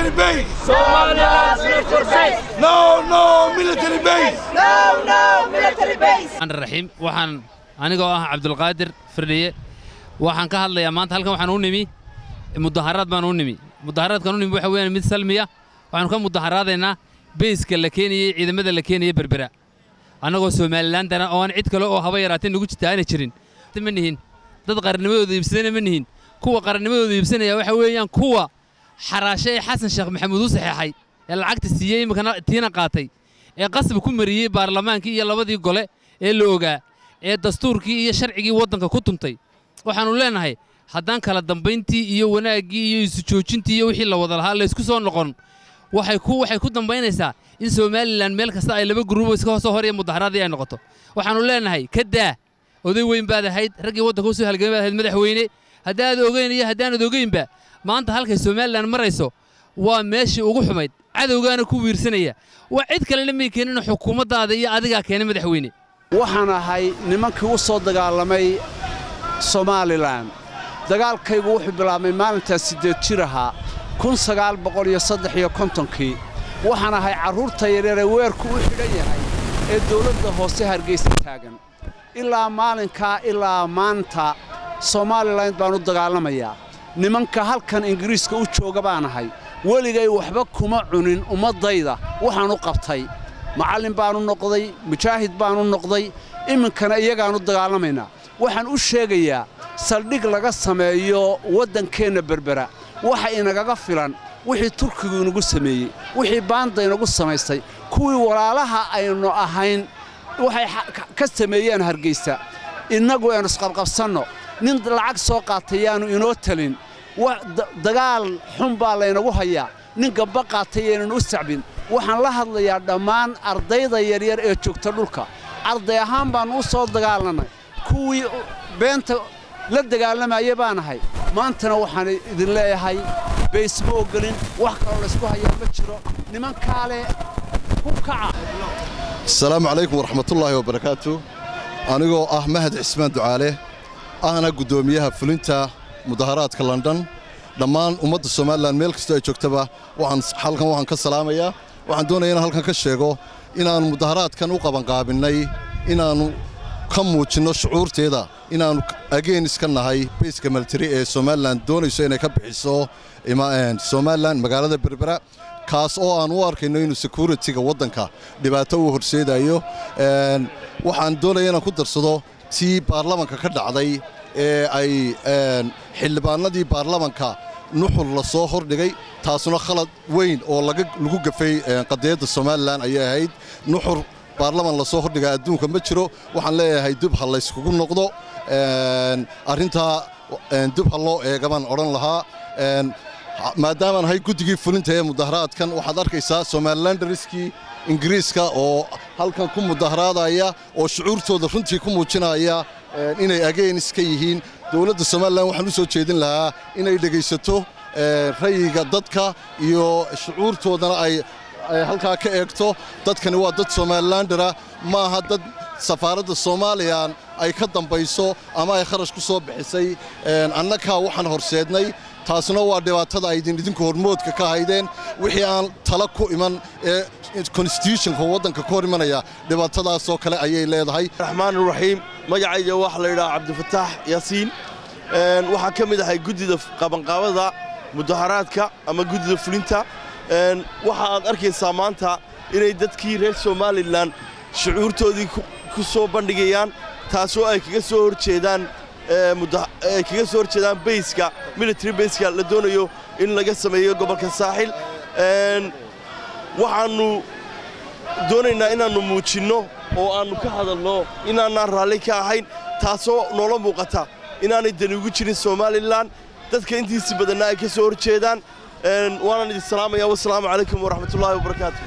military base. Somaliland's military base. No, no military base. No, no military base. raxiim waxaan anigoo ah cabdulqaadir firdhiye waxaan ka hadlayaa maanta halkan waxaan u nimi mudaharaad baan u nimi mudaharaadkan u nimi waxa weeyaan mid salmiya waxaanu ka mudaharaadaynaa beyska la keenayey ciidamada la keenayey berbera annagoo somalilandana oo aan cid kale oo haba yaraatee nagu jirta aana jirin ma nihin dad qarannimadooda iibsadana ma nihin kuwa qarannimadooda iibsanaya waxa weeyaan kuwa xaraashe ee xasan sheekh maxamuud u saxeexay ee lacagta siiyey iminkana tiina qaatay ee qasab ku mariyey baarlamaankii iyo labadii gole ee la ogaa ee dastuurkii iyo sharcigii waddanka ku tuntay waxaannu leennahay haddaan kala dambayntii iyo wanaaggii iyo isu joojintii iyo wixii la wada lahaa laysku soo noqon waxay ku waxay ku dambaynaysaa in somalilan meel kasta ay laba guruubo iska soo hor iyo mudaharaadii ay noqoto waxaannu leennahay ka daa oday weyn baad ahayd raggii waddanka usoo halgamay baad ahayd madaxweyne haddaad ogeyn iyo haddaanad ogeynba maanta halkay somalilan marayso waa meeshii ugu xumayd cadowgaana ku wiirsanaya waa cid kalena may keenin xukuumaddaada iyo adigaa keenay madaxweyne waxaan ahay nimankii u soo dagaalamay somalilan dagaalkaygu wuxuu bilaabmay maalintaas siddeed jir ahaa kun sagaal boqol iyo saddex iyo kontonkii waxaan ahay carruurta yaryar ee weerku u xidhan yahay ee dawladda hoose hargaysa taagan ilaa maalinkaa ilaa maanta somalilan baan u dagaalamayaa nimanka halkan ingiriiska u jooga baan ahay weligay waxba kuma cunin ummaddayda waxaan u qabtay macallin baanu noqday mujaahid baanu noqday iminkana iyagaanu dagaalamaynaa waxaan u sheegayaa saldhig laga sameeyo waddankeenna berbera waxa inagaga filan wixii turkigu inagu sameeyey wixii baanda inagu samaystay kuwii walaalaha aynu ahayn waxay ka sameeyeen hargaysa innagu aynu isqabqabsanno nin lacag soo qaatay yaanu inoo talin dagaal xun baa laynagu hayaa nin gabba qaatay yaynanu u sacbin waxaan la hadlayaa dhammaan ardayda yaryar ee joogta dhulka arday ahaan baannu u soo dagaalannay kuwii beenta la dagaalamaya baan ahay maantana waxaan idin leeyahay bays ma ogolin wax kaloo laysku hayaa ma jiro nimankaale ku kaca asalaamu calaykum waraxmatullaahi wabarakaatu anigoo ah mahad cismaan ducaale ahna guddoomiyaha fulinta mudaharaadka london dhammaan ummadda somalilan meel kastoo ay joogtaba halkan waxaan ka salaamayaa waxaan doonaya inaan halkan ka sheego inaannu mudaharaadkan u qabanqaabinnay inaannu ka muujinno shucuurteeda inaannu ageenis ka nahay bayska militari ee somalilan doonayso inay ka bixiso somalilan magaalada berbera kaas oo aan u arkayno inuu sekuritiga waddanka dhibaato uu horseedayo waxaan doonaya inaan ku darsado tii baarlamanka ka dhacday ee ay xildhibaanadii baarlamanka nuxur la soo hordhigay taasuna khalad weyn oo lagu gafay qadiyadda somalilan ayay ahayd nuxur baarlaman lasoo hordhigaa adduunka ma jiro waxaan leeyahay dub ha layskugu noqdo arrintaa dub ha loo eega baan odhan lahaa maadaamaan ahay guddigii fulinta ee mudaharaadkan waxaad arkaysaa somalilandariskii ingiriiska oo halkan ku mudaharaadaya oo shucuurtooda runtii ku muujinaya inay ageenis ka yihiin dowladda somalilan waxaan u soo jeedin lahaa inay dhegaysato rayiga dadka iyo shucuurtoodana ay halkaa ka eegto dadkani waa dad somalilandara ma aha dad safaaradda soomaaliyan ay ka dambayso ama ay kharash ku soo bixisay annagaa waxaan horseednay taasuna waa dhibaatada aydin idinku hormoodka ka haydeen wixii aan tala ku iman ee konstitutionka waddanka ka hor imanaya dhibaatadaasoo kale ayay leedahay raxmaaniraxiim magacayga waxaa la yidhaha cabdifataax yaasiin waxaan ka mid ahay guddida qabanqaabada mudaharaadka ama guddida fulinta waxa aad arkaysaa maanta inay dadkii reer somalilan shucuurtoodii ku soo bandhigayaan taasoo ay kaga soo horjeedaan ay kaga soo horjeedaan bayska military bayska la doonayo in laga sameeyo gobolka saaxil waxaannu doonaynaa inaannu muujinno oo aannu ka hadalno inaanaan raalli ka ahayn taasoo noola muuqata inaanay dani ugu jirin somalilan dadka intiisi badanna ay ka soo horjeedaan waanaan idin salaamaya wasalaamu calaykum waraxmatullaahi wabarakaatu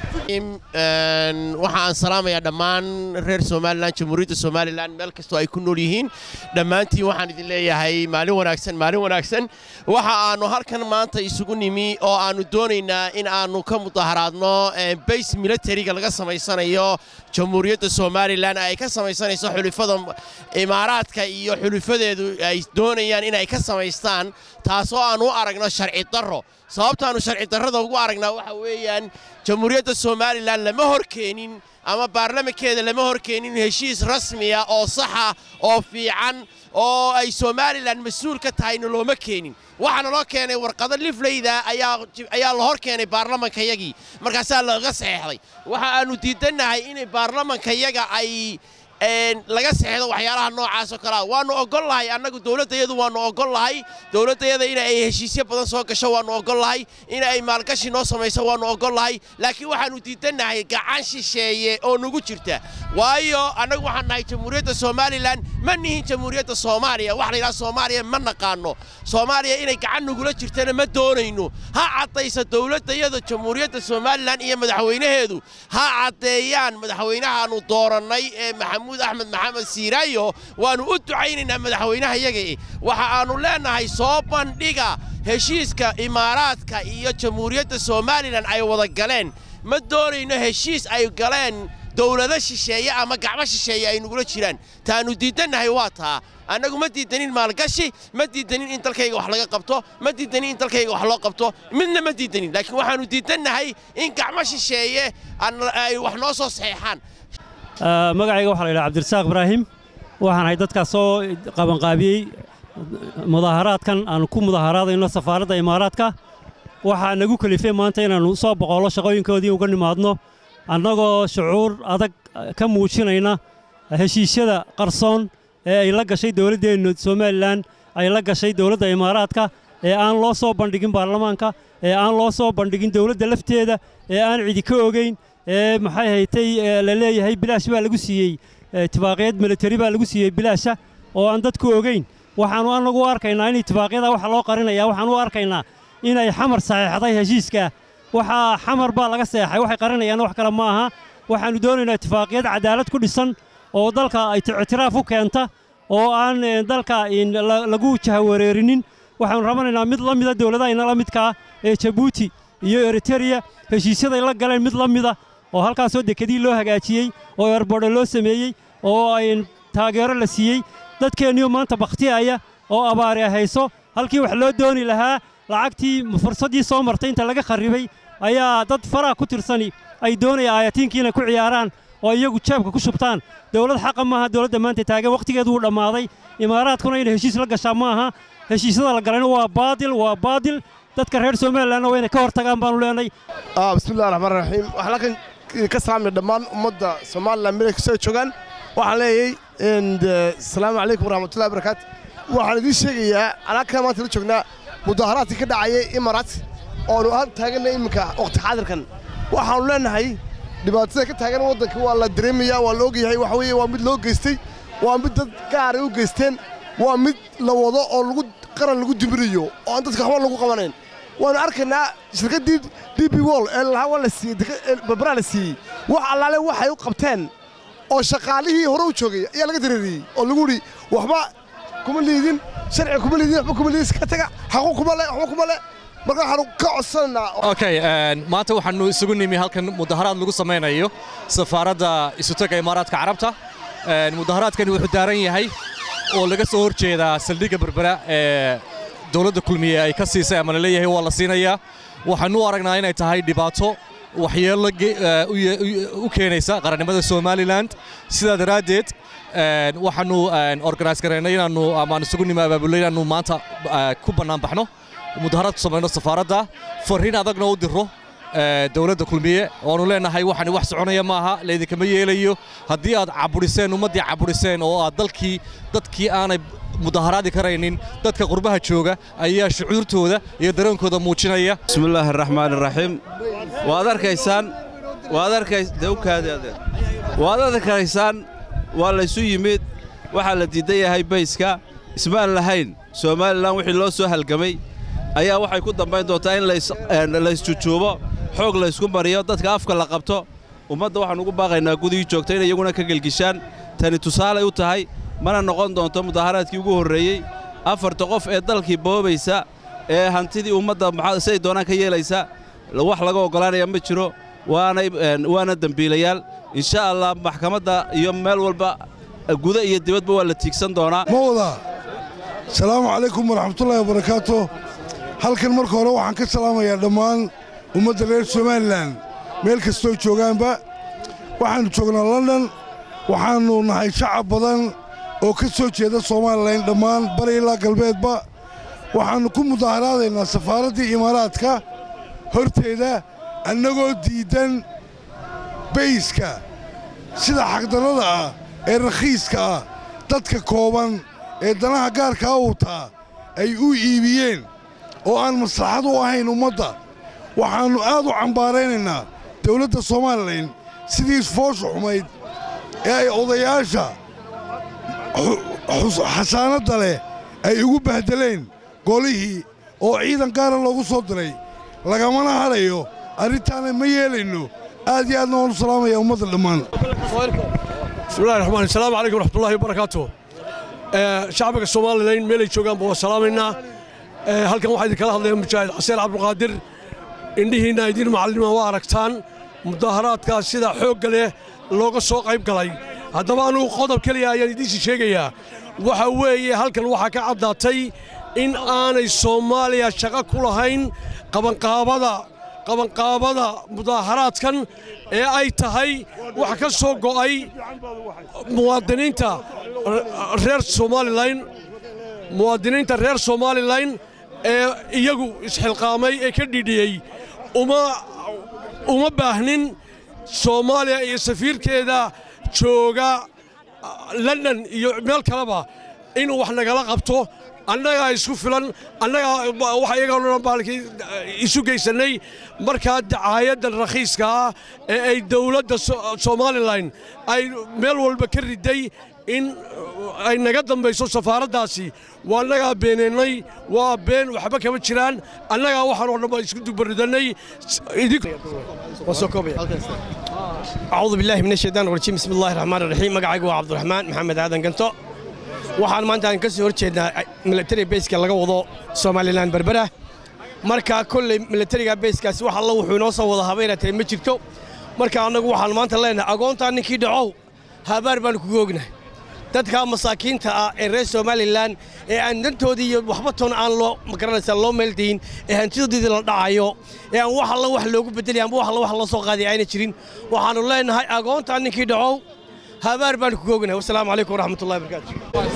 waxa aan salaamayaa dhammaan reer somalilan jamhuuriyadda somalilan meel kastoo ay ku nool yihiin dhammaantiin waxaan idin leeyahay maalin wanaagsan maalin wanaagsan waxa aannu halkan maanta isugu nimi oo aannu doonaynaa in aannu ka mudaharaadno bays militariga laga samaysanayo jamhuuriyadda somalilan ay ka samaysanayso xulifada imaaraadka iyo xulifadeedu ay doonayaan inay ka samaystaan taasoo aan u aragno sharci darro sababtaannu sharci darrada ugu aragnaa waxa weeyaan jamhuuriyadda somalilan lama hor keenin ama baarlamankeeda lama hor keenin heshiis rasmiya oo saxa oo fiican oo ay somalilan mas-uul ka tahayna looma keenin waxaana loo keenay warqado lifleyda ayaa la hor keenay baarlamankayagii markaasaa laga saxeexday waxa aannu diidannahay inay baarlamankayaga ay laga seexdo waxyaalaha noocaas oo kalea waannu ogolnahay annagu dowladdayadu waannu ogolnahay dowladdayada in ay heshiisyo badan soo gasho waannu ogolnahay in ay maalgashi noo samayso waannu ogolnahay laakiin waxaannu diidannahay gacan shisheeye oo nagu jirta waayo annagu waxaan nahay jamhuuriyadda somalilan ma nihin jamhuuriyadda soomaaliya waxa la yidhaha soomaaliya ma naqaanno soomaaliya inay gacan nagula jirtana ma doonayno ha caddaysa dowladdayada jamhuuriyadda somalilan iyo madaxweynaheedu ha caddeeyaan madaxweynahaannu doorannay ee maxamuud axmed maxamed siiraayo waannu u ducaynaynaa madaxweynaha yaga waxa aannu leennahay soo bandhiga heshiiska imaaraadka iyo jamhuuriyadda somalilan ay wada galeen ma doonayno heshiis ay galeen dowlado shisheeye ama gacmo shisheeye ay nugula jiraan taannu diidannahay waa taa annagu ma diidanin maalgashi ma diidanin in dalkayga wax laga qabto ma diidanin in dalkayga wax loo qabto midna ma diidanin laakiin waxaannu diidannahay in gacmo shisheeye ay wax noo soo saxeexaan magacayga waxaa la yidhaha cabdirasaaq ibraahim waxaan ahay dadkaas soo qabanqaabiyey mudaaharaadkan aanu ku mudaaharaadayno safaaradda imaaraadka waxaa nagu kelifay maanta inaannu soo boqollo shaqooyinkoodii uga nimaadno annagoo shucuur adag ka muujinayna heshiisyada qarsoon ee ay la gashay dowladdeennu somalilan ay la gashay dowladda imaaraadka ee aan loo soo bandhigin baarlamaanka ee aan loo soo bandhigin dowladda lafteeda ee aan cidi ka ogayn ee maxay haytay la leeyahay bilaash baa lagu siiyey tibaaqyad militari baa lagu siiyey bilaasha oo aan dadku ogayn waxaannu annagu u arkaynaa in itibaaqyada waxa loo qarinaya waxaan u arkaynaa inay xamar saxeexday heshiiska waxaa xamar baa laga seexay waxay qarinayaan wax kale ma aha waxaannu doonaynaa itifaaqiyad cadaalad ku dhisan oo dalka ictiraaf u keenta oo aan dalka lagu jahawareerinin waxaannu rabanaynaa mid la mida dowladahayna la midkaa ee jabuuti iyo eritereya heshiisyaday la galeen mid la mida oo halkaasoo dekedii loo hagaajiyey oo erbordho loo sameeyey oo ay taageero la siiyey dadkeenniyo maanta bakhtiyaya oo abaari hayso halkii wax loo dooni lahaa lacagtii fursaddii soo martay inta laga kharribay ayaa dad faraha ku tirsani ay doonayaan aayatiinkii inay ku ciyaaraan oo iyagu jeebka ku shubtaan dowlad xaqa maaha dowladda maanta taagan wakhtigeedu wuu dhammaaday imaaraadkuna inay heshiis la gashaa ma aha heshiisyada la galayna waa baadil waa baadil dadka reer somalilanna waa inay ka hor tagaan baanu leenay bismillahi raxmaan raxiim waxaan halkan ka salaamay dhammaan ummadda somalilan meel kastoo ay joogaan waxaan leeyay asalaamu calaykum waraxmatullahi barakaatu waxaan idiin sheegayaa anaka maanta la joognaa mudaaharaadkii ka dhacayay imaraat oonu aan taaganna iminka wakhti xaadirkan waxaannu leennahay dhibaatada ka taagan waddanka waa la dareemayaa waa la ogyahay waxa weeye waa mid loo geystay waa mid dad gaaray u geysteen waa mid la wado oo lagu qaran lagu dimirayo oo aan dadka waxba lagu qabanayn waannu arkaynaa shirkaddii d b wol ee lahaa waa la siiyey barbaraa la siiyey wax allaale waxay u qabteen oo shaqaalihii hore u joogay ayaa laga dareeriyey oo lagu idhi waxba kuma liidin sharci kuma liidin waxba kuma liidin iska taga xaqu kuma le waxba kuma le marka waxaanu ka codsanaynaa okay maanta waxaanu isugu nimi halkan mudaharaad lagu samaynayo safaaradda isutaga imaaraadka carabta mudaharaadkani wuxuu daaran yahay oo laga soo hor jeedaa saldhigga berbera ee dowladda kulmiye ay ka siisay ama la leeyahay waa la siinayaa waxaanu u aragnaa inay tahay dhibaato waxyeello u keenaysa qarannimada somalilan sidaa daraaddeed waxaannu organise garaynay inaannu amaan isugu nimi abaabulay inaannu maanta ku bannaan baxno mudaharaad ku samayno safaaradda farriin adagna u diro dowladda kulmiye oanu leennahay waxani wax soconaya maaha laydinkama yeelayo haddii aad caburiseen ummaddii caburiseen oo aad dalkii dadkii aanay mudaharaadi karaynin dadka qurbaha jooga ayaa shucuurtooda iyo dareenkooda muujinaya bismillaahi araxmaan iraxiim waad arkaysaan waad arkays dawkaada waad arkaysaan waa laysu yimid waxaa la diidan yahay bayska ismaan lahayn somalilan wixii loo soo halgamay ayaa waxay ku dambayn doontaa in laysjujuubo xoog laysku mariyo dadka afka la qabto ummadda waxaan ugu baaqaynaa gudihii joogta inay iyaguna ka gelgishaan tani tusaalay u tahay mana noqon doonto mudaharaadkii ugu horreeyey afarta qof ee dalkii boobaysa ee hantidii ummadda siday doonaan ka yeelaysa wax laga oggolaanaya ma jiro waana dembiilayaal insha allah maxkamadda iyo meel walba guda iyo dibadba waa la tiigsan doonaa mawda asalaamu calaykum waraxmatullaahi wabarakaatu halkan marka hore waxaan ka salaamayaa dhammaan ummadda reer somalilan meel kastoo joogaanba waxaannu joognaa london waxaannu nahay shacab badan oo ka soo jeeda somalilan dhammaan bari ilaa galbeedba waxaannu ku mudaaharaadaynaa safaaraddii imaaraadka horteeda annagoo diiddan bayska sida xaqdarrada ah ee rakhiiska ah dadka kooban ee danaha gaarkaa wataa ay u iibiyeen oo aan maslaxad u ahayn ummadda waxaannu aad u cambaaraynaynaa dawladda somalilan sidii foosha xumayd ee ay odayaasha xasaanadda leh ay ugu bahdeleen golihii oo ciidan gaara loogu soo diray lagamana hadhayo arrintaana ma yeelayno aad iyo aadna waan u salaamaya ummadda dhammaan bismillahi raxmaan asalaamu calaykum waraxmatullahi wabarakaatu shacbiga somalilan meelay joogaanba waa salaamaynaa halkan waxaa idinkala hadlaya mujaahid xaseen cabdulqaadir indhihiinna idiin macallima waa aragtaan mudaaharaadkaas sida xoogga leh looga soo qayb galay haddaba anugu qodob keliya ayaan idiinsi sheegayaa waxa weeye halkan waxaa ka caddaatay in aanay soomaaliya shaqo ku lahayn qabanqaabada qabanqaabada mudaaharaadkan ee ay tahay wax ka soo go'ay muwaadiniinta reer somalilan muwaadiniinta reer somalilan ee iyagu isxilqaamay ee ka dhidhiyey uma uma baahnin soomaaliya iyo safiirkeeda jooga london iyo meel kaleba inuu wax nagala qabto annagaa isku filan annagaa waxa iyagoo dhan baalkii isu geysannay markaa dacaayaddan rakhiiska ah ee ay dowladda somalilan ay meel walba ka riday in ay naga dambayso safaaraddaasi waa annagaa beenaynay waa been waxba kama jiraan annagaa waxaan oo dhan baan isku dubaridannay أعوذ بالله من الشيطان الرجيم بسم الله الرحمن الرحيم مقعق عبد الرحمن محمد آدم قنطو waxaan maanta aan ka soo hor jeednaa military baska laga wado somalilan berbera marka kolley militariga baskaasi wax alla wuxuu inoo soo wada habeynatay ma jirto marka annagu waxaan maanta leenahay agoontaa ninkii dhacow habaar baan kugu ognahay dadka masaakiinta ah ee reer somalilan ee aan dantoodii iyo waxba toon aan loo magaranaysa loo meeldayin ee hantidoodii la dhacayo ee aan wax alla wax loogu bedelay amba wax alla wax loo soo qaaday ayna jirin waxaannu leenahay agoontaa ninkii dhacow habaar baan kugu ognahay wasalaamu calaykum waraxmatullahi wabarakaatu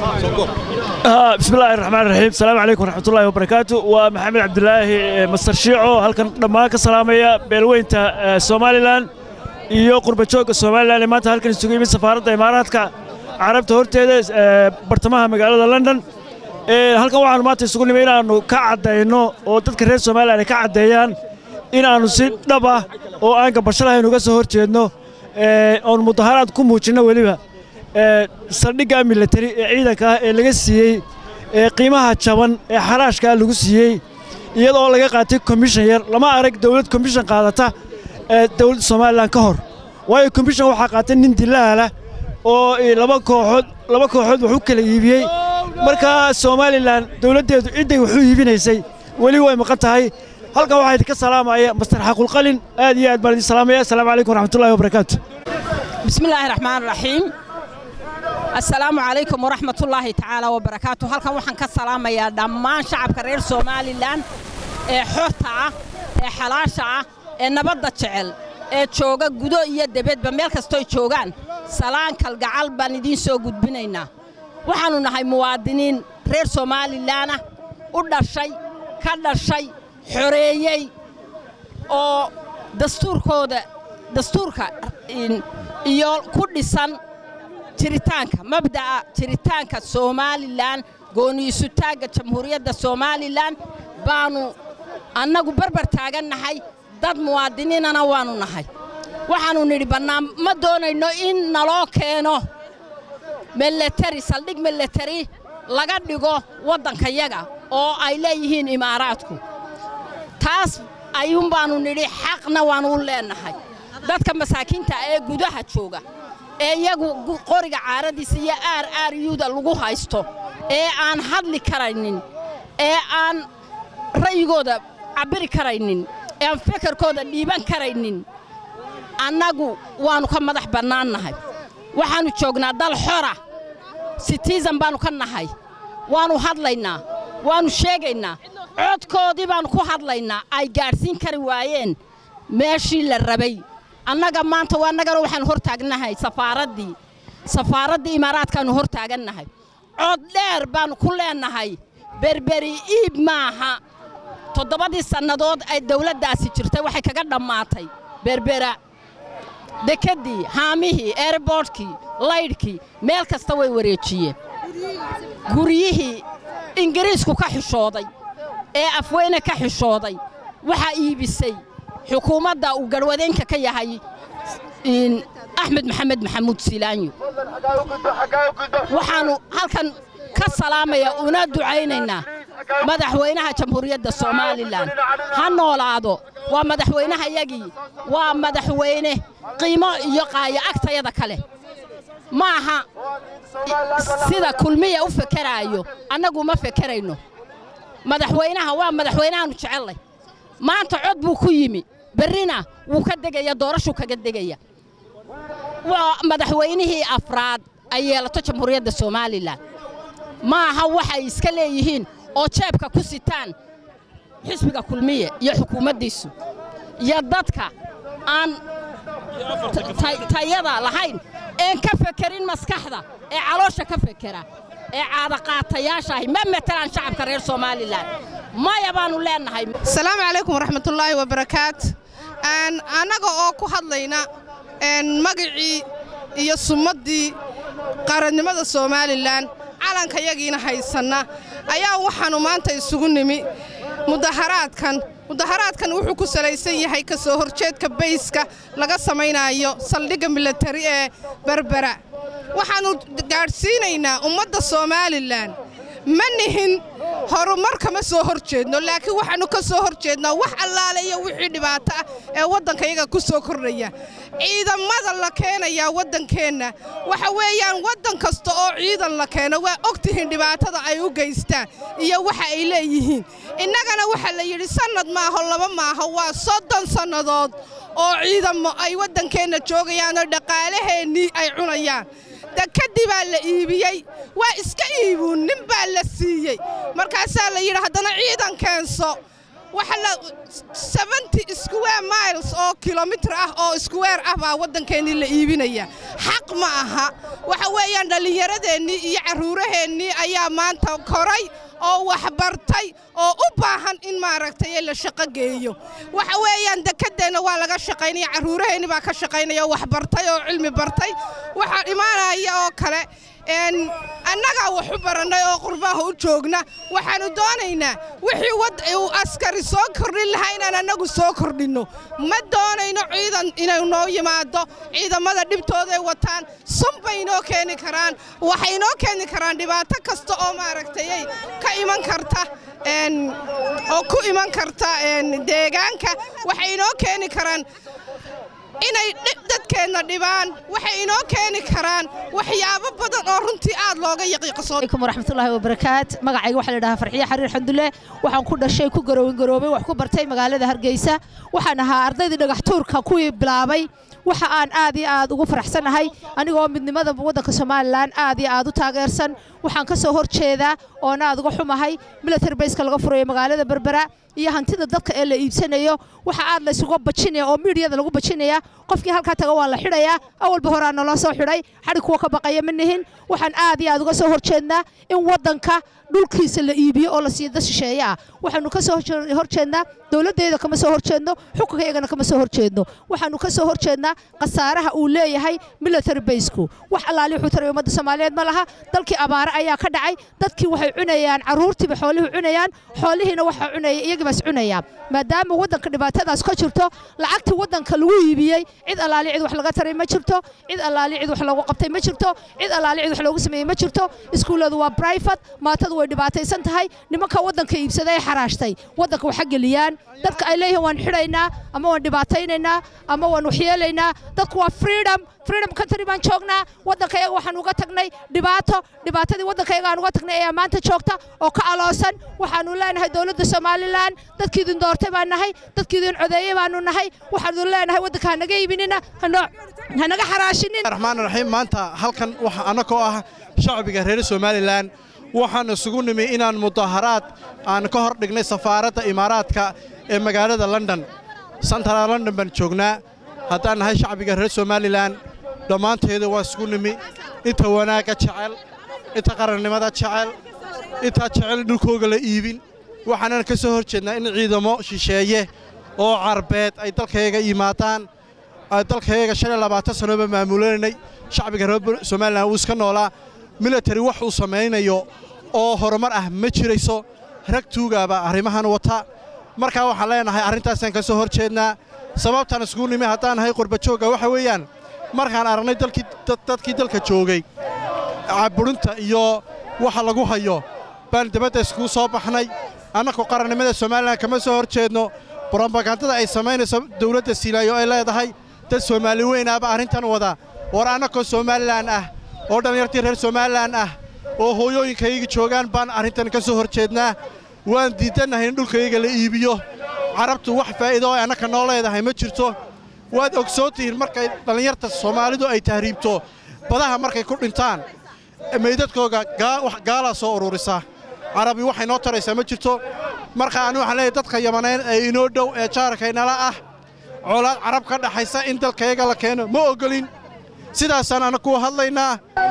بسم الله الرحمن الرحيم السلام عليكم ورحمة الله وبركاته ومحمد عبد الله مستر شيعو هلكن دمان كسلامية بيلوينتا سوماليلاند iyo qurba joogga somalilan ee maanta halkan isugu yimid safaaradda imaaraadka carabta horteeda bartamaha magaalada london halkan waxaanu maanta isugu nimid inaannu ka caddayno oo dadka reer somalilan ay ka caddeeyaan inaannu si dhab ah oo aan gabasho lahayn uga soo hor jeedno oon mudaharaad ku muujinno weliba saldhigga militari ee ciidanka ah ee laga siiyey ee qiimaha jaban ee xaraashkaa lagu siiyey iyadoo laga qaatay komishan yar lama arag dawlad komishan qaadata ee dawladda somalilan ka hor waayo komishan waxaa qaatay nin dilaalah oo laba kooxood laba kooxood wax u kala iibiyey markaa somalilan dawladdeedu cidday wax u iibinaysay weli way maqan tahay halkan waxaa idinka salaamaya master xaqulqalin aad iyo aad baan idin salaamaya assalaamu calaykum waraxmatullahi wabarakaatu بسم الله الرحمن الرحيم السلام عليكم ورحمة الله تعالى وبركاته هل كان وحن كسلام يا دمان شعب كرير سومالي لان حرطة حلاشة نبضة شعل jooga gudo iyo debedba meel kastoy joogaan salaan kalgacal baan idiin soo gudbinaynaa waxaannu nahay muwaadiniin reer somalilanah u dhashay ka dhashay xoreeyey oo dastuurkooda dastuurka iyo ku dhisan jiritaanka mabda'a jiritaanka somalilan gooniisutaagga jamhuuriyadda somalilan baannu annagu barbar taagannahay dad muwaadiniinana waannu nahay waxaannu nidhi bannaan ma doonayno in naloo keeno milatari saldhig milatari laga dhigo waddankayaga oo ay leeyihiin imaaraadku taas ayuun baannu nidhi xaqna waannu u leennahay dadka masaakiinta ee gudaha jooga ee iyagu qoriga caaradiisa iyo aar aar yuuda lagu haysto ee aan hadli karaynin ee aan ra'yigooda cabbiri karaynin ee aan fekerkooda dhiiban karaynin annagu waannu ka madax bannaannahay waxaannu joognaa dal xora sitiisan baannu ka nahay waannu hadlaynaa waannu sheegaynaa codkoodii baan ku hadlaynaa ay gaadhsiin kari waayeen meeshii la rabay annaga maanta waa annagana waxaan hor taagnahay safaaraddii safaaraddii imaaraadkaannu hor taagannahay cod dheer baannu ku leennahay berberi iib maaha toddobadii sannadood ay dawladdaasi jirtay waxay kaga dhammaatay berbera dekeddii haamihii eerboodhkii laydhkii meel kasta way wareejiyeen guryihii ingiriisku ka xishooday ee afweyne ka xishooday waxaa iibisay xukuumadda uu garhwadeenka ka yahay axmed maxamed maxamuud silaanyo waxaannu halkan ka salaamaya una ducaynaynaa madaxweynaha jamhuuriyadda somalilan ha noolaado waa madaxweynehayagii waa madaxweyne qiimo iyo qaayo agtayada kale ma aha sida kulmiya u fekeraayo annagu ma fekerayno madaxweynaha waa madaxweynahaannu jecellay maanta cod buu ku yimi berrina wuu ka degaya doorashuu kaga degaya waa madaxweynihii afraad ay yeelato jamhuuriyadda somalilan ma aha waxay iska leeyihiin oo jeebka ku sitaan xisbiga kulmiye iyo xukuumaddiisu iyo dadka aan tayada lahayn een ka fekerin maskaxda ee caloosha ka fekera ee caadaqaatayaashaahi ma matelaan shacabka reer somalilan maya baannu leennahay asalaamu calaykum waraxmatullaahi wabarakaat annaga oo ku hadlayna magacii iyo summaddii qarannimada somalilan calankayagiina haysanna ayaa waxaannu maanta isugu nimi mudaharaadkan mudaharaadkan wuxuu ku salaysan yahay ka soo horjeedka bayska laga samaynaayo saldhigga milatari ee berbera waxaannu gaadhsiinaynaa ummadda somalilan ma nihin horumar kama soo hor jeedno laakiin waxaannu ka soo hor jeednaa wax allaale iyo wixii dhibaato ah ee waddankayaga ku soo kordhaya ciidamada la keenayaa waddankeenna waxa weeyaan waddan kasta oo ciidan la keeno waa og tihiin dhibaatada ay u geystaan iyo waxa ay leeyihiin innagana waxaa la yidhi sannad maaho laba maaho waa soddon sannadood oo ciidamo ay waddankeenna joogayaanoo dhaqaalaheennii ay cunayaan dekadii baa la iibiyey waa iska iibuun nin baa la siiyey markaasaa la yidhi haddana ciidan keenso waxa la seventy square miles oo kilomitir ah oo square ah baa waddankeennii la iibinaya xaq ma aha waxa weeyaan dhallinyaradeenii iyo carruuraheennii ayaa maanta koray oo waxbartay oo u baahan in maaragtay la shaqo geeyo waxa weeyaan dekedeenna waa laga shaqaynaya carruuraheenni baa ka shaqaynaya oo waxbartay oo cilmi bartay waxaa imaanaya oo kale annagaa wax u barannay oo qurbaaha u joogna waxaannu doonaynaa wixii uu askari soo kordhin lahaa inaan annagu soo kordhinno ma doonayno ciidan inay noo yimaado ciidamada dhibtooday wataan sun bay inoo keeni karaan waxay inoo keeni karaan dhibaato kasta oo maaragtayay ka iman karta oo ku iman karta deegaanka waxay inoo keeni karaan inay dadkeenna dhibaan waxay inoo keeni karaan waxyaabo badan oo runtii aad looga yaqiiqsooalaykum waraxmatullaahi wabarakaat magacayga waxaa la dhahaa farxiye xariir xandulle waxaan ku dhashay ku garoowin garoobay wax ku bartay magaalada hargeysa waxaan ahaa ardaydii dhagax tuurka kuwii bilaabay waxa aan aad iyo aad ugu faraxsanahay anigoo midnimada waddanka somalilan aad iyo aad u taageersan waxaan ka soo hor jeedaa oona aad uga xumahay military bayska laga furayo magaalada berbera iyo hantida dadka ee la iibsanayo waxa aad laysuga bajinaya oo miidiyada lagu bajinaya qofkii halkaa taga waa la xidhayaa awalba horaa naloo soo xidhay xadhi kuwa ka baqaya ma nihin waxaan aad iyo aad uga soo horjeednaa in waddanka dhulkiisa la iibiyo oo la siiyo dad shisheeye ah waxaannu ka soo horjeednaa dowladdeeda kama soo horjeedno xukunka iyagana kama soo horjeedno waxaannu ka soo horjeednaa khasaaraha uu leeyahay military baysku wax allaali wuxuu taray ummadda soomaaliyeed ma laha dalkii abaare ayaa ka dhacay dadkii waxay cunayaan carruurtiiba xoolihii cunayaan xoolihiina waxaa cunaya iyagii baas cunaya maadaama waddanka dhibaatadaas ka jirto lacagtii waddanka lagu iibiyey cid allaali cid wax laga taray ma jirto cid allaali cid wax loogu qabtay ma jirto cid allaali cid wax loogu sameeyey ma jirto iskuulladu waa brifat maatadu way dhibaataysan tahay nimanka waddanka iibsaday ee xaraashtay waddanka waxa geliyaan dadka ay leeyihiin waan xidhaynaa ama waan dhibaataynaynaa ama waan waxyeelaynaa dadku waa freedom freedom country baan joognaa waddankayaga waxaan uga tagnay dhibaato dhibaatadii waddankayaga aan uga tagnay ayaa maanta joogta oo ka aloosan waxaanu leenahay dowladda somalilan dadkiidin doortay baan nahay dadkiidin codeeye baanu nahay waxaanu leenahay waddanka hanaga iibinina hanaga xaraashinin raxmaan raxiim maanta halkan waxa annagoo ah shacbiga reer somalilan waxaan isugu nimi inaan mudaharaad aan ka hor dhignay safaaradda imaaraadka ee magaalada london santara london baan joognaa haddaan nahay shacbiga reer somalilan dhammaanteeda waa isugu nimi inta wanaagga jecel inta qarannimada jecel intaa jecel dhulkooga la iibin waxaanan ka soo hor jeednaa in ciidamo shisheeye oo carbeed ay dalkayaga yimaadaan dalkayaga shan iyo labaatan sannoba maamulanay shacbiga reer somalilan wuu iska noolaa military wax uu samaynayo oo horumar ah ma jirayso rag tuugaaba arrimahan wata markaa waxaan leenahay arrintaasaan ka soo hor jeednaa sababtaan iskugu nimi haddaan nahay qurbajoogga waxa weeyaan markaan aragnay dadkii dalka joogay caburinta iyo waxa lagu hayo baan dibadda iskugu soo baxnay annagu qarannimada somalilan kama soo hor jeedno brobagandada ay samaynayso dawladda siilaayo ay leedahay dad soomaali weynaaba arrintan wada war annagoo somalilan ah oo dhallinyartii reer somalilan ah oo hooyooyinkayga joogaan baan arrintan ka soo hor jeednaa waan diidannahay in dhulkayga la iibiyo carabtu wax faa'iido oo annaka noo leedahay ma jirto waad ogsoon tihiin markay dhallinyarta soomaalidu ay tahriibto badaha markay ku dhintaan meydadkooga gaalaa soo ururisa carabi waxay noo taraysaa ma jirto marka anu waxaan leeyahay dadka yamaneyn ee inoo dhow ee jaarkaynala ah colaad carab ka dhaxaysa in dalkayaga la keeno ma oggolin sidaasaan anna kuwa hadlaynaa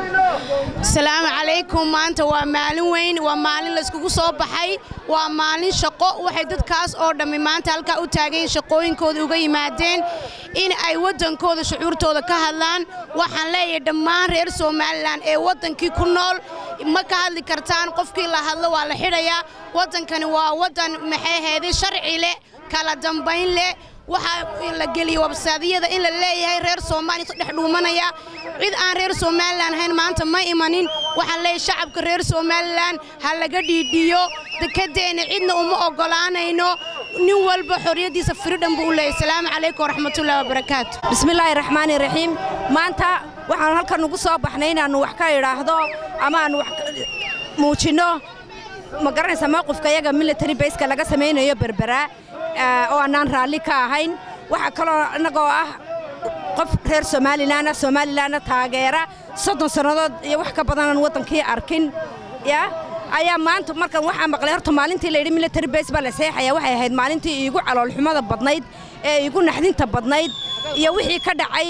asalaamu calaykum maanta waa maalin weyn waa maalin layskugu soo baxay waa maalin shaqo waxay dadkaas oo dhammi maanta halkaa u taagayn shaqooyinkooda uga yimaadeen in ay waddankooda shucuurtooda ka hadlaan waxaan leeyahay dhammaan reer somalilan ee waddankii ku nool ma ka hadli kartaan qofkii la hadlo waa la xidhayaa waddankani waa waddan maxay ahaydey sharci leh kala dambayn leh waxaa la geliyey wabsaadiyada in la leeyahay reer soomaaliya isu dhex dhuumanaya cid aan reer somalilan ahayn maanta ma imanin waxaan leeyahay shacabka reer somalilan ha laga dhiidhiyo dekedeenna cidna uma oggolaanayno nin walba xorriyaddiisa firidhan buu u leeyahay asalaamu calaykum waraxmatullahi wabarakaatu bismillaahi raxmaani raxiim maanta waxaan halkan ugu soo baxnay inaannu wax ka idhaahdo ama aannu wax muujinno ma garanaysa mowqifka yaga military bayska laga samaynayo berberaa oo annaan raalli ka ahayn waxaa kaloo innagoo ah qof reer somalilanah somalilanna taageera soddon sannadood iyo wax ka badanaan waddankii arkin ya ayaa maanta markan waxaa maqlay horta maalintii layidhi military base baa la seexaya waxay ahayd maalintii iigu caloolxumada badnayd ee iigu naxdinta badnayd iyo wixii ka dhacay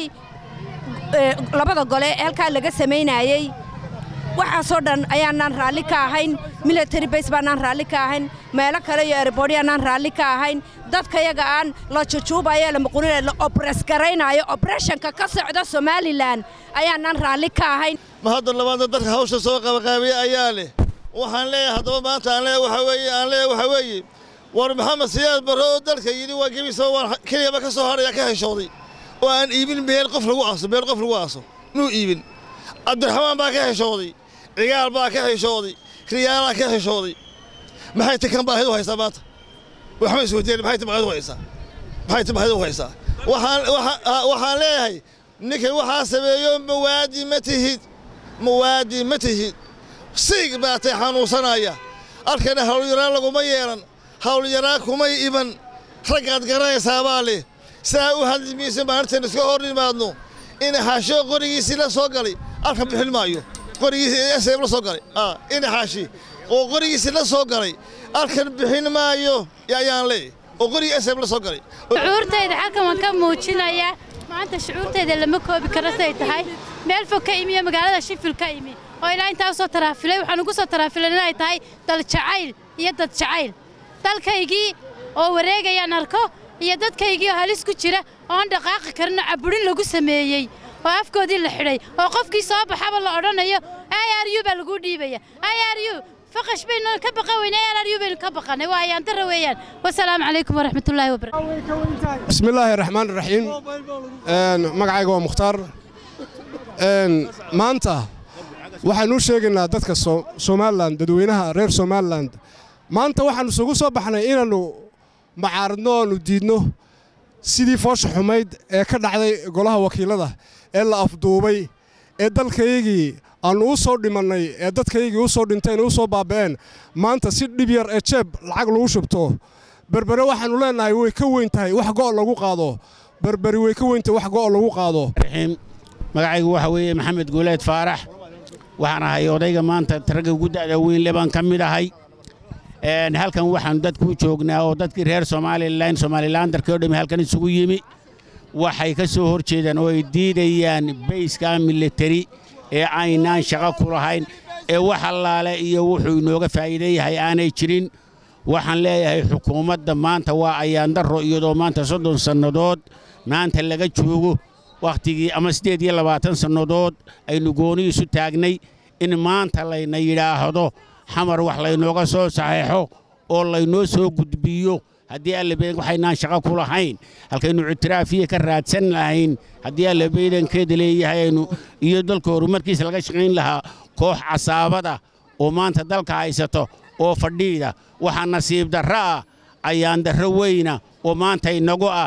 labada gole ee halkaa laga samaynaayey waxaasoo dhan ayaanaan raalli ka ahayn military base baanaan raalli ka ahayn meelo kale iyo erbordyaanaan raalli ka ahayn dadkayaga aan la jujuubayo la muquninayo la obres garaynaayo obreshanka ka socda somalilan ayaanaan raalli ka ahayn ma hadda labaadna dadka hawsha soo qabaqaabiya ayaa leh waxaan leeyahay haddaba maanta aan leeyahay waxa weeye aan leeyahay waxa weeye war maxamed siyaad barre oo dalka yidhi waa gebisa waan keliyaba ka soo hadhaya ka heshooday oo aan iibin meel qof lagu aaso meel qof lagu aaso muu iibin cabdiraxmaan baa ka heshooday cigaal baa ka heshooday riyaalaa ka heshooday maxay ti kan baahidu haysaa maanta waxma isweydiin maxay ti baahidu haysaa maxay ti baahidu haysaa waxaan waxaan leeyahay ninkan waxaa sameeyo mawaadi ma tihid mawaadi ma tihid siig baa tay xanuunsanaya halkana hawlyaraan laguma yeelan hawlyaraan kumay iman raggaad garanaysaabaa leh saa u hadli maysa maalintan iska hor nimaadno in xaasho qorigiisii la soo galay halkan bixin maayo qorigiisii la soo galay in xaashi oo qorigiisii la soo galay halkan bixin maayo ayaan leeyahay oo qorigii sm la soo galay shucuurtayda halkan waan ka muujinayaa maanta shucuurtayda lama koobi karo siday tahay meel fog ka imi iyo magaalada shifil ka imi oo ilaa intaa usoo taraafilay waxaan ugu soo taraafilan inay tahay dal jacayl iyo dad jacayl dalkaygii oo wareegayaan arko iyo dadkaygii oo halis ku jira oon dhaqaaqi karinoo caburin lagu sameeyey oo afkoodii la xidhay oo qofkii soo baxaba la odhanayo iryu baa laguu dhiibaya iryu faqash baynu ka baqan weyne iryu baynu ka baqanay waa ayaantara weeyaan wasalaamu calaykum waraxmatullaahi wabarakatu bismillaahi raxmaan raxiim magacayga waa mukhtaar maanta waxaanu u sheegaynaa dadka somalilan dadweynaha reer somalilan maanta waxaannu isugu soo baxnay inaannu macaaradno oannu diidno sidii foosha xumayd ee ka dhacday golaha wakiilada ee la afduubay ee dalkaygii aannu u soo dhimannay ee dadkaygii u soo dhinteen u soo baaba'een maanta si dhib yar ee jeeb lacag lagu shubto berbere waxaannu leennahay way ka weyn tahay wax go' lagu qaado berberi way ka weyn tahay wax go' lagu qaado magacaygu waxa weeye maxamed guuleed faarax waxaan ahay odayga maanta ragga ugu da'da weynle baan ka mid ahay halkan waxaanu dadku u joognaa oo dadkii reer somalilan somalilandarkii o dhammi halkan isugu yimi waxay ka soo hor jeedaan oo ay diidayaan bayska militari ee aynaan shaqo ku lahayn ee wax allaale iyo wuxuu inooga faa'iidan yahay aanay jirin waxaan leeyahay xukuumadda maanta waa ayaandarro iyadoo maanta soddon sannadood maanta laga joogo wakhtigii ama siddeed iyo labaatan sannadood aynu gooni isu taagnay in maanta layna yidhaahdo xamar wax laynooga soo saxeexo oo laynoo soo gudbiyo haddii allabeydan waxaynaan shaqo ku lahayn halkaynu ictiraafiya ka raadsan lahayn haddii allabeydankeeda leeyahay aynu iyo dalka horumarkiisa laga shaqayn lahaa koox casaabada oo maanta dalka haysato oo fadhiida waxaa nasiib darro ah ayaan darro weyna oo maanta inagu ah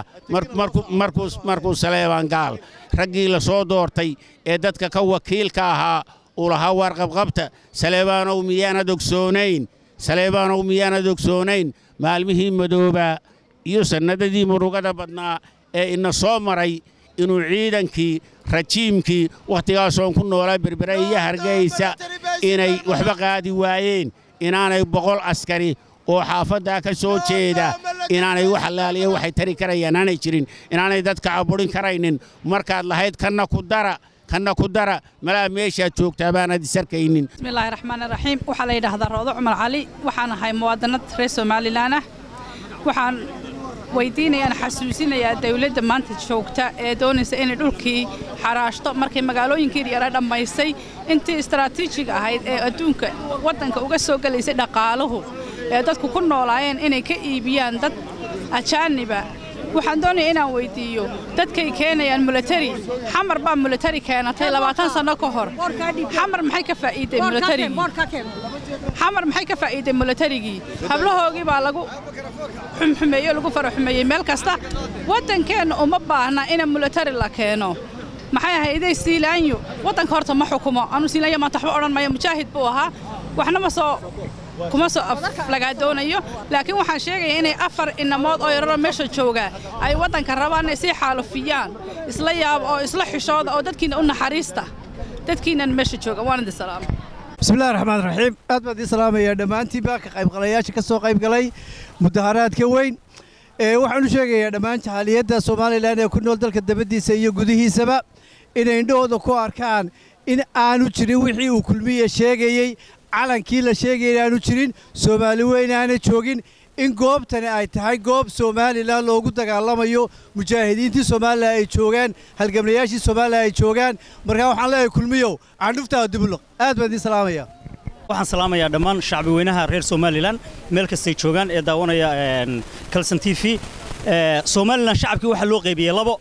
markuu saleebaan gaal raggii la soo doortay ee dadka ka wakiilka ahaa uu lahaa warqabqabta saleebaanow miyaanad ogsoonayn saleebaanow miyaanad ogsoonayn maalmihii madoobaa iyo sannadadii murugada badnaa ee ina soo maray inuu ciidankii rajiimkii wakhtigaasoon ku noolaa berbera iyo hargaysa inay waxba qaadi waayeen inaanay boqol askari oo xaafaddaa ka soo jeeda inaanay wax allaaliya waxay tari karayaan aanay jirin inaanay dadka aburin karaynin markaad lahayd kanna ku dara kanna ku dara malaa meeshaad joogtaa baanad isarkaynin bismillaahi raxmaani raxiim waxaa la yidhaahdaa roodo cumar cali waxaan ahay muwaadinad reer somalilan ah waxaan weydiinayaan xasuusinayaa dawladda maanta joogta ee doonaysa inay dhulkii xaraashto markay magaalooyinkeedii yara dhammaysay intii istaraatiijig ahayd ee adduunka waddanka uga soo gelaysay dhaqaaluhu ee dadku ku noolaayeen inay ka iibiyaan dad ajaaniba waxaan doonaya inaan weyddiiyo dadkay keenayaan milatari xamar baa milatari keenatay labaatan sanno ka hor xamar maxay ka faa'iiday milatarigii xamar maxay ka faa'iiday milatarigii hablahoogii baa lagu xumxumeeyo lagu faraxumeeyey meel kasta waddankeenna uma baahna ina milatari la keeno maxay ahayday siilaanyo waddanka horta ma xukumo anuu siilaanyo maanta waxba odhan maya mujaahid buu ahaa waxna ma soo kuma soo aflagaadoonayo laakiin waxaan sheegayaa inay afar inamood oo yararoo meesha jooga ay waddanka rabaan inay sii xaalufiyaan isla yaabo oo isla xishooda oo dadkiina u naxariista dadkiinan meesha jooga waan idin salaama bismillahi raxmaan raxiim aad baan idiin salaamayaa dhammaantiinba ka qaybgalayaasha ka soo qaybgalay mudaharaadka weyn waxaan u sheegayaa dhammaan jahaaliyadda somalilan ee ku nool dalka dabaddiisa iyo gudihiisaba inay indhahooda ku arkaan in aanu jirin wixii uu kulmiya sheegayey calankii la sheegaya inaanu jirin soomaali weyn aana joogin in goobtani ay tahay goob somalilan loogu dagaalamayo mujaahidiintii somalilan ay joogaan halgamlayaashii somalilan ay joogaan markaa waxaan leeyahay kulmiyow candhuftaa dibuluq aad baan idiin salaamaya waxaan salaamayaa dhammaan shacbi weynaha reer somalilan meel kastay joogaan ee daawanaya kalson t v somalilan shacabkii waxaa loo qaybiyey labo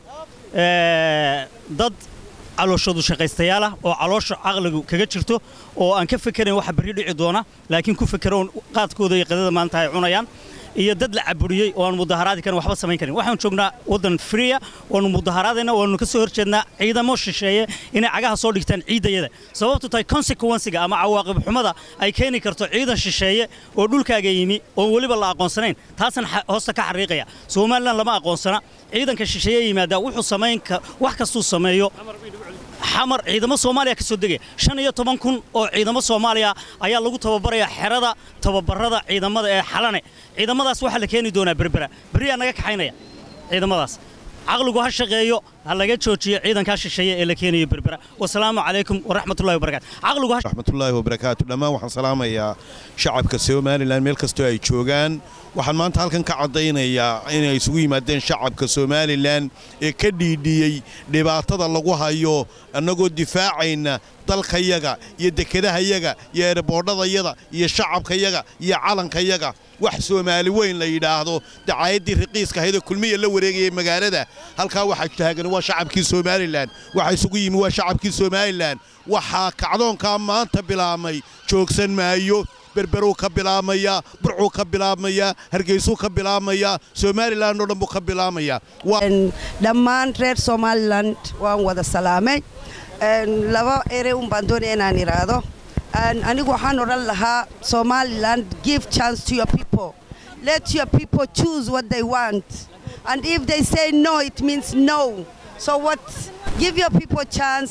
dad calooshoodu shaqaystayaal ah oo caloosha caqligu kaga jirto oo aan ka fekerayn waxa berri dhici doona laakiin ku fekeroon qaadkooda iyo qadada maanta ay cunayaan iyo dad la caburiyey oo aan mudaharaadi karin waxba samayn karin waxaan joognaa waddan friya waanu mudaharaadayna waanu ka soo horjeednaa ciidamo shisheeye inay cagaha soo dhigtaan ciidayada sababtu tahay consequencega ama cawaaqib xumada ay keeni karto ciidan shisheeye oo dhulkaaga yimi oo weliba la aqoonsanayn taasan hoosta ka xariiqaya somalilan lama aqoonsana ciidanka shisheeye yimaada wuxuu samayn wax kastuu sameeyo xamar ciidamo soomaaliya ka soo degaya shan iyo toban kun oo ciidamo soomaaliya ayaa lagu tababarayaa xerada tababarada ciidamada ee xalane ciidamadaas waxaa la keeni doonaa berbera berriyaa naga kaxaynaya ciidamadaas caqligu ha shaqeeyo ha laga joojiyo ciidankaa shisheeye ee la keenayo berbera wasalaamu calaykum waraxmatullahi wabarakatu caqligu raxmatullaahi wabarakaatu dhammaan waxaan salaamayaa shacabka somalilan meel kastoo ay joogaan waxaan maanta halkan ka caddaynayaa inay isugu yimaadeen shacabka somalilan ee ka dhiidhiyey dhibaatada lagu hayo annagoo difaacayna dalkayaga iyo dekedahayaga iyo eeraboodhadayaga iyo shacabkayaga iyo calankayaga wax soomaali weyn la yidhaahdo dacaayadii raqiiska ahaydoo kulmiya la wareegayay magaalada halkaa waxaa taagan waa shacabkii somalilan waxa isugu yimi waa shacabkii somalilan waxaa kacdoonkaa maanta bilaabmay joogsan maayo berberuu ka bilaabmayaa burcuu ka bilaabmayaa hargeysuu ka bilaabmayaa somalilan oo dhan buu ka bilaabmayaa dhammaan reer somalilan waan wada salaamay laba ere un baan doonaya inaan idhaahdo anigu waxaan odhan lahaa somaliland give chance to your people let your people choose what they want and if they say no it means no so what give your people chance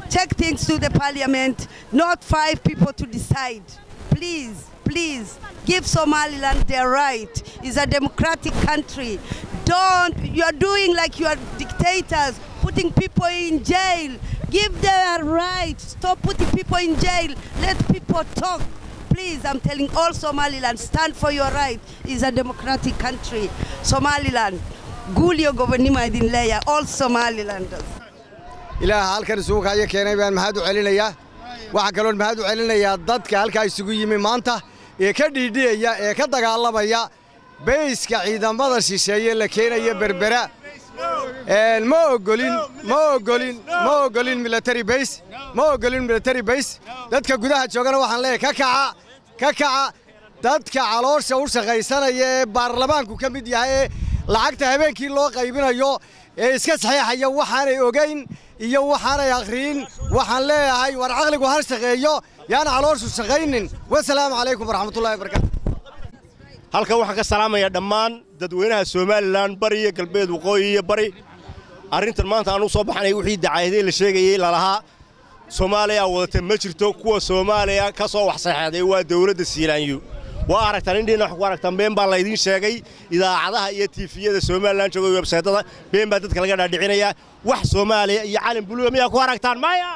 take things to the parliament, not five people to decide. Please, please, give Somaliland their right. It's a democratic country. Don't, you are doing like you are dictators, putting people in jail. Give them a right. Stop putting people in jail. Let people talk. Please, I'm telling all Somaliland, stand for your right. It's a democratic country. Somaliland, Gulio Gobonima Idinleya, all Somalilanders. ilaaha halkan isugu kaayo keenay baan mahad u celinayaa waxaa kaloon mahad u celinayaa dadka halkaa isugu yimi maanta ee ka dhiidhiyaya ee ka dagaalamaya beyska ciidamada shisheeye la keenaya berbera ma ogolin ma ogolin ma ogolin military base ma ogolin military base dadka gudaha joogana waxaan leeyahay ka kaca ka kaca dadka caloosha u shaqaysanaya ee baarlamaanku ka mid yahay ee lacagta habeenkii loo qaybinayo ee iska saxiixaya waxaanay ogayn iyo waxaanay akhriyin waxaan leeyahay war caqligu har shaqeeyo yaana calooshu shaqaynin wasalaamu calaykum waraxmatullahi wabarakaatu halkan waxaan ka salaamayaa dhammaan dadweynaha somalilan bari iyo galbeed waqooyi iyo bari arrintan maanta aan u soo baxnay wixii dacaayadee la sheegayey lalahaa soomaaliya wadata ma jirto kuwa soomaaliya ka soo wax saxeexday waa dawladda siilaanyu waa aragtaan indhiina wax ku aragtaan been baa laydiin sheegay idaacadaha iyo tiifiyada somalilan jooga websaytada been baa dadka laga dhaadhicinayaa wax soomaaliya iyo calan buluuga miyaa ku aragtaan maya